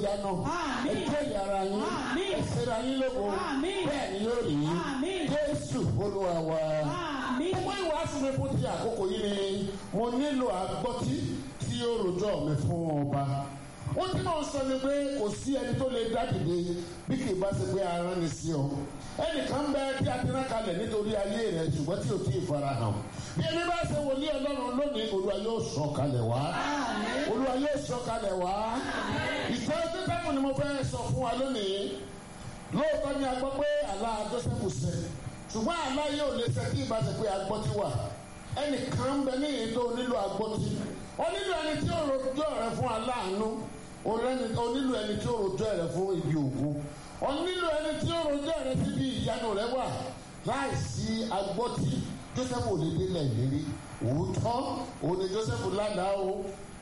ìyanu Àmín. ẹjẹ́ ìyára yín Àmín. ẹsẹ̀ra yín lógo Àmín. bẹ́ẹ̀ ni yóò rí Àmín. jésù olúwa wa. Àmín. gbogbo ìwàásù mi fún ti àkókò yìí ni mo nílò agbọ́tí tí ó rojọ́ mi fún ọba wọ́n tí mò ń sọ ni pé kò sí ẹni tó lè dá dìde bí kì í bá ṣe pé ara ni sí ọ ẹnìkan bẹ tí a ti rán kalẹ̀ nítorí ayé rẹ ṣùgbọ́n tí ò tí ì fara hàn bí ẹni bá ṣe wòlíì ọlọ́run lónìí olúwa yóò sọ kalẹ̀ wá olúwa yóò sọ kalẹ̀ wá ìfẹ́ ọdún táwọn ni mo fẹ́ sọ fún wa lónìí lóòótọ́ ni a gbọ́ pé àlá joseph ṣẹ ṣùgbọ́n àlá yóò lè ṣẹ kí ìbá ṣe pé agbọ́tí wà ẹnìkan ń bẹ ní èyí tó nílò agbọ́tí ó nílò ẹni tí ó rojọ́ rẹ fún aláàánú ó rẹ́ni- ó nílò ẹni tí ó rojọ́ rẹ fún ibi ògùn ó nílò ẹni tí ó rojọ́ rẹ síbi ìyanu rẹ wà láìsí agbọ́tí joseph ò lè délẹ̀ ìlérí òótọ́ òun ni joseph ládàá o